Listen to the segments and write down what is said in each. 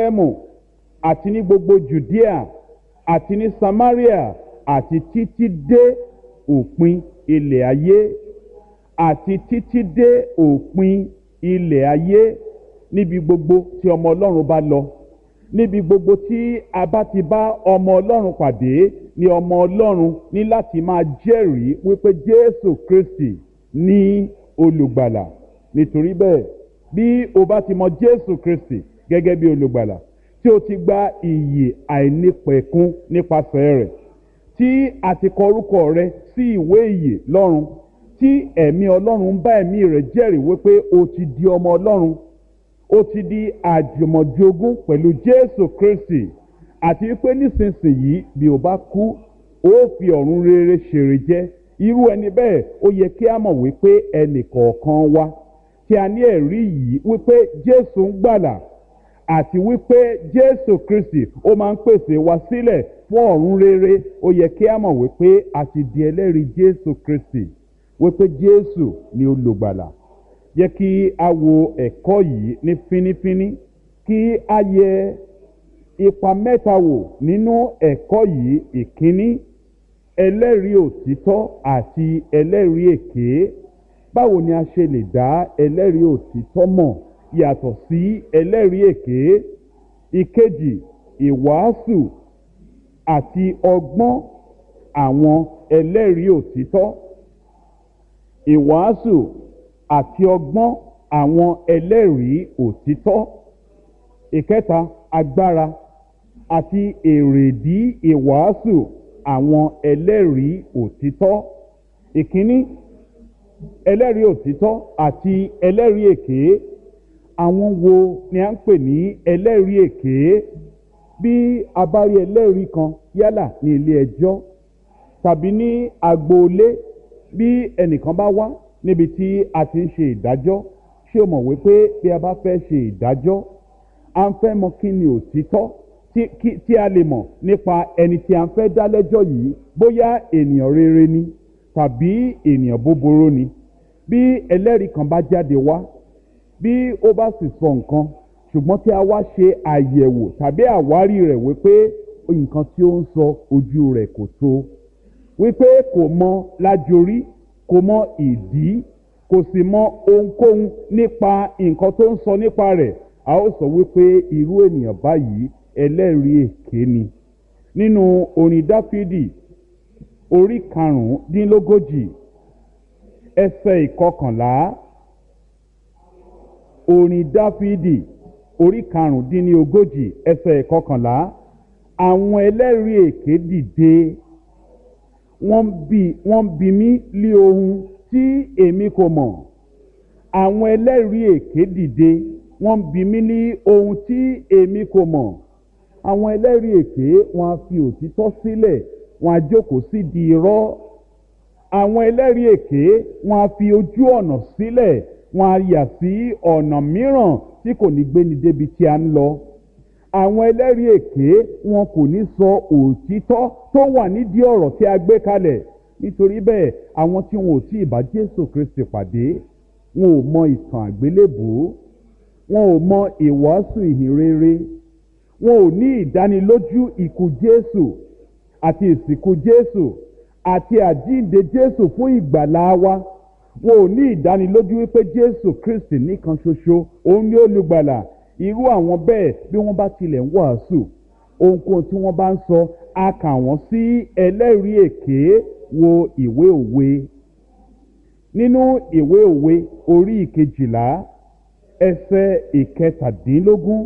ẹ̀mù àti ní gbogbo judea àti ní samaria àti títí dé òpin ilẹ̀ ayé àti títí dé òpin ilẹ̀ ayé níbi gbogbo tí ọmọ ọlọ́run bá lọ níbi gbogbo tí a bá ti bá ọmọ ọlọ́run pàdé ni ọmọ ọlọ́run ní láti máa jẹ́rìí wípé jésù kristi ní olùgbàlà nítorí bẹ́ẹ̀ bí o bá ti mọ jésù kristi gẹ́gẹ́ bí olùgbàlà tí o ti gba ìyè àìnípẹ̀kun nípasẹ̀ rẹ̀ tí a ti kọ orúkọ rẹ sí ìwé ìyè lọ́run tí ẹ̀mí ọlọ́run ń bá ẹ̀mí rẹ̀ jẹ́rìí wípé o ti di ọmọ ọlọ́run ó ti di àjùmọ̀jogún pẹ̀lú jésù kristi àti wípé nísinsìnyí bí o bá kú ó fi ọ̀run rere ṣèrè jẹ́ irú ẹni bẹ́ẹ̀ ó yẹ kí a mọ̀ wípé ẹnì kọ̀ọ̀kan wa tí a ní ẹ̀rí yìí wípé jésù ń gbàlà àti wípé jésù kristi ó máa ń pèsè wa sílẹ̀ fún ọ̀run rere ó yẹ kí a mọ̀ wípé a ti di ẹlẹ́rìí jésù kristi wípé jésù ni olùgbàlà yẹ kí a wo ẹ̀kọ́ yìí ní fínífíní kí a yẹ ipa mẹ́ta wò nínú ẹ̀kọ́ yìí ìkíní ẹlẹ́rìí òtítọ́ àti ẹlẹ́rìí èké báwo ni a ṣe lè dá ẹlẹ́rìí òtítọ́ mọ̀ yàtọ̀ sí ẹlẹ́rìí èké ìkejì ìwàásù àti ọgbọ́n àwọn ẹlẹ́rìí òtítọ́ ìwàásù àti ọgbọ́n àwọn ẹlẹ́rìí òtítọ́ ìkẹta agbára àti èrèdí ìwàásù àwọn ẹlẹ́rìí òtítọ́ ìkíní ẹlẹ́rìí òtítọ́ àti ẹlẹ́rìí èké àwọn wo ni a ń pè ní ẹlẹ́rìí èké bí a bá rí ẹlẹ́rìí kan yálà ní ilé ẹjọ́ tàbí ní agboolé bí ẹnìkan bá wá níbi tí a ti ń ṣe ìdájọ́ ṣé o mọ̀ wípé bí a bá fẹ́ ṣe ìdájọ́ a ń fẹ́ mọ kí ni òtítọ́ tí a lè mọ̀ nípa ẹni tí a ń fẹ́ dá lẹ́jọ́ yìí bóyá ènìyàn rere ni tàbí ènìyàn búburú ni bí ẹlẹ́rìí kan bá jáde wá bí ó bá sì sọ nǹkan ṣùgbọ́n tí a wá ṣe àyẹ̀wò tàbí àwárí rẹ̀ wípé nǹkan tí ó ń sọ ojú rẹ̀ kò tó wípé kò mọ lájorí kò mọ ìdí kò sì mọ ohunkóhun nípa nǹkan tó ń sọ nípa rẹ̀ a ó sọ wípé irú ènìyàn báyìí ẹlẹ́rìí èké ni nínú orin dáfídì orí karùndínlógójì ẹsẹ̀ ìkọkànlá orin dáfídì orí karùndínlógójì ẹsẹ̀ ìkọkànlá àwọn ẹlẹ́rìí èké dìde wọ́n bi wọ́n bi mí lé ohun tí èmi kò mọ̀ àwọn ẹlẹ́rìí èké dìde wọ́n bi mí ní ohun tí èmi kò mọ̀ àwọn ẹlẹ́rìí èké wọn á fi òtítọ́ sílẹ̀ wọn á jókòó sí di irọ́ àwọn ẹlẹ́rìí èké wọn á fi ojú ọ̀nà sílẹ̀ wọn á yà sí ọ̀nà mìíràn tí kò ní gbéni débi tí a ń lọ àwọn ẹlẹ́rìí èké wọn kò ní sọ òtítọ́ tó wà nídìí ọ̀rọ̀ tí a gbé kalẹ̀ nítorí bẹ́ẹ̀ àwọn tí wọn ò tí ì bá jésù kristi pàdé wọn ò mọ ìtàn àgbélébùú wọn ò mọ ìwàásù ìhìnrere wọn ò ní ìdánilójú ikú jésù àti ìsìnkú jésù àti àjíǹde jésù fún ìgbàlá wa wọn ò ní ìdánilójú wípé jésù kristi nìkan ṣoṣo òun ní olùgbàlà irú àwọn bẹ́ẹ̀ bí wọ́n bá tilẹ̀ ń wàásù ohunkóhun tí wọ́n bá ń sọ a kà wọ́n sí ẹlẹ́rìí èké wo ìwé òwe nínú ìwé òwe orí ìkejìlá ẹsẹ̀ ìkẹtàdínlógún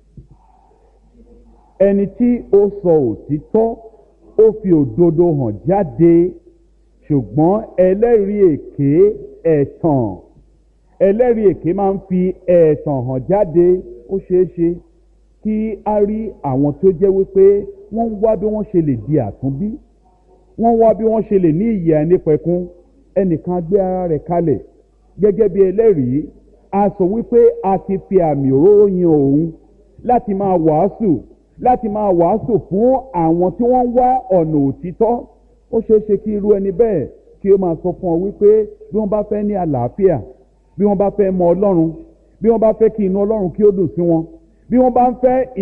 ẹni tí ó sọ òtítọ́ ó fi òdodo hàn jáde ṣùgbọ́n ẹlẹ́rìí èké ẹ̀tàn ẹlẹ́rìí èké máa ń fi ẹ̀tàn hàn jáde ó ṣeé ṣe kí a rí àwọn tó jẹ́ wípé wọ́n ń wá bí wọ́n ṣe lè di àtúnbí wọ́n wá bí wọ́n ṣe lè ní ìyè àìnípẹ̀kun ẹnìkan gbé ara rẹ̀ kalẹ̀ gẹ́gẹ́ bí ẹlẹ́rìí a sọ wípé a ti fi àmì òróró yan òun láti máa wàásù láti máa wàásù fún àwọn tí wọ́n ń wá ọ̀nà òtítọ́ ó ṣeé ṣe kí irú ẹni bẹ́ẹ̀ kí ó máa sọ fún ọ wípé bí wọ́n bá fẹ́ ní àlàáfíà bí wọ́n bá fẹ́ mọ ọlọ́run bí wọ́n bá fẹ́ kí inú ọlọ́run kí ó dùn sí wọn bí wọ́n bá ń fẹ́